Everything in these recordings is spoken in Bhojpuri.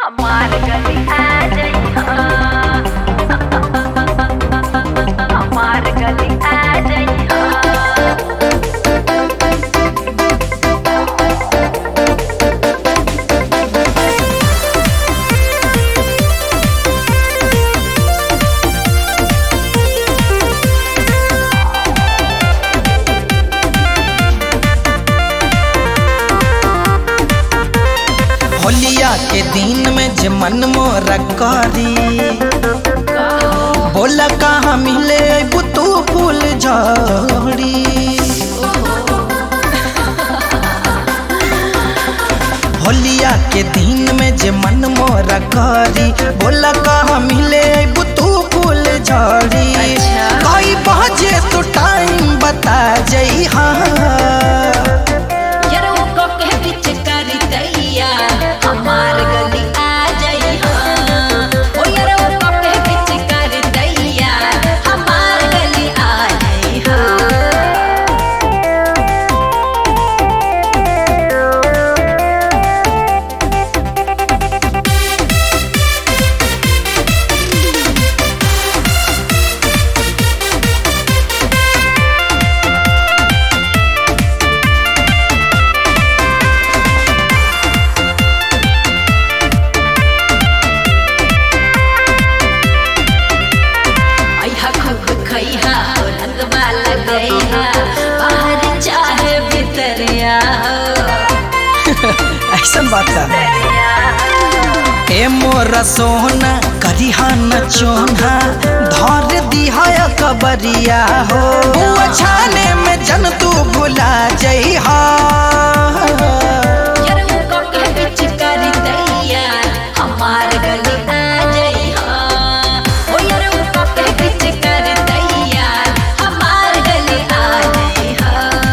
हमार गली आ जइहा हमार गली आ जइहा होलिया के दिन में जे मन मोरा करी बोला कहाँ मिले बुतू फूल झड़ी होलिया के दिन में जे मन मोरा करी बोला कहाँ मिले बुतू फूल झड़ी अच्छा। कई बजे तो टाइम बता जई हाँ यार वो कोके बीच करी दैया हमार गली आ जइहा ओ यार वो कोके बीच करी दैया हमार गली आ जइहा आइहा खुद खइहा हो रंगवा लगइहा बाहर चाहे भीतरिया ऐसा बात है ए मोरा सोना करिहा न चोना धर दिहा कबरिया हो बुआ छाने में जन तू भुला जइहा यार वो कोके बीच करी दैया हमार गली आ जइहा ओ यार वो कोके बीच करी दैया हमार गली आ जइहा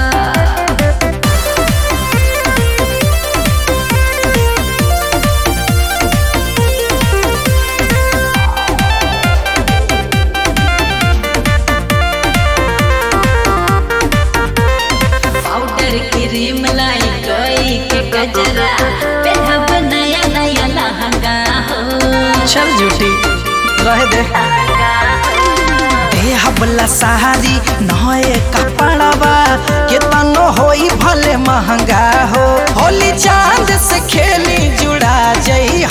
पाउडर क्रीम लाई कोई के गजरा पहनब नया नया लहंगा हो चल झूठी रह दे ए हबला सहारी नए कपड़वा के तनो होई भले महंगा हो होली चांद से खेली जुड़ा जई